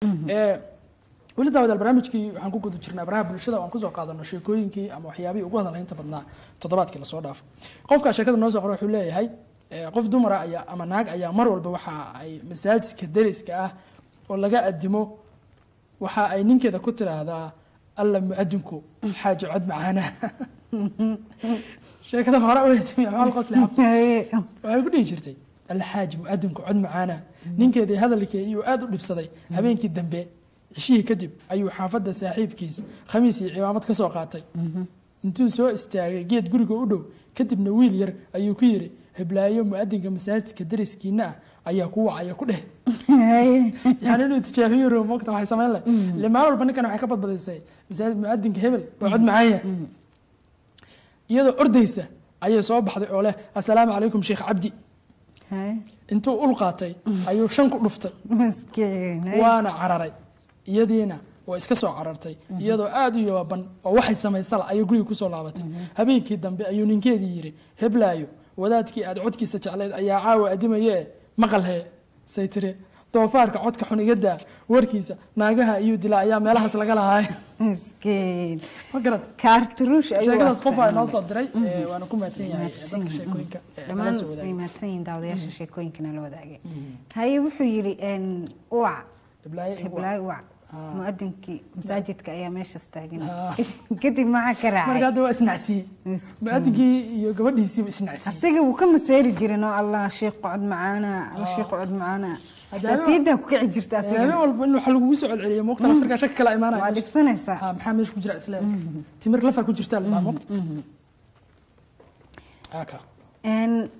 Ee, weli daawadaal barnaamijkii waxaan ku guda jirnaa baraha bulshada oo aan kusoo qaadano sheekooyinkii ama waxyaabihii ugu hadalaynta badnaa toddobaadkii lasoo dhaafo qofka sheekada noo soo qora wuxuu leeyahay ee, qof dumara ayaa ama naag ayaa mar walba waxa ay masaajidka deriska ah oo laga adimo waxa ay ninkeeda ku tiraahdaa alla muadinku xaaji cod macaana sheekada hore u heysamiya maxaa qosle xabsi waxay ku dhihi jirtay alxaaji muadinku cod macaana ninkeedii hadalkii iyuu aad u dhibsaday habeenkii dambe cishihii kadib ayuu xaafadda saaxiibkiis khamiis iyo cimaamad ka soo qaatay intuu soo istaagay geed guriga u dhow kadibna wiil yar ayuu ku yidhi heblaayo muadinka masaajidka dariskiina ah ayaa ku wacaya ku dheh yani inuu tijaabiyo rabo mogta waxay samayn leh ile maalin walba ninkan waxay ka badbadisay masaajid muadinka hebel waa cod macaanya iyadoo ordaysa ayay soo baxday oo leh assalaamu calaykum sheekh cabdi intuu ul qaatay ayuu shan ku dhuftay waana cararay iyadiina waa iska soo carartay iyadoo aada u yooban oo waxay samaysala ayay guriga kusoo laabatay habeenkii dambe ayuu ninkeedii yidhi heblaayo wadaadkii aad codkiisa jeclayd ayaa caawa adimaye maqalhee say tiri doofaarka codka xun iga daa warkiisa naagaha ayuu dilaa ayaa meelahaas laga lahaay miskiin ma garat kaarturuush ayuu sheekadaas qof aa noo isticmaalay. soo diray ee, waana ku mahadsan yahay Mahadsan dadka yihiin. sheekooyinka ee, nala dhammaan soo way wadaagay mahadsan yihiin daawadayaasha sheekooyinkana la wadaagay haye wuxuu yidhi een, uwac heblaayo igu heblaay uwac muadinkii masaajidka ayaa meeshaas taagan Ah. kadib maxaa ka marka raacay hadda waa isnacsiye muadinkii iyo gabadhiisiiba isnacsiye asiga wuu ka maseeri jirin oo allah sheekh cod macaana alla sheekh cod macaana Haddana- xasaasiyadan ku kici jirta habeen asiga walba in waxa lagugu soo celceliyo moogta laftarkaa shaki kala waa imaanaya dhibsanaysaa ha maxaa meesha ku jira isleedahay timir lafaa ku jirtaa la dhaha moogta aka Een,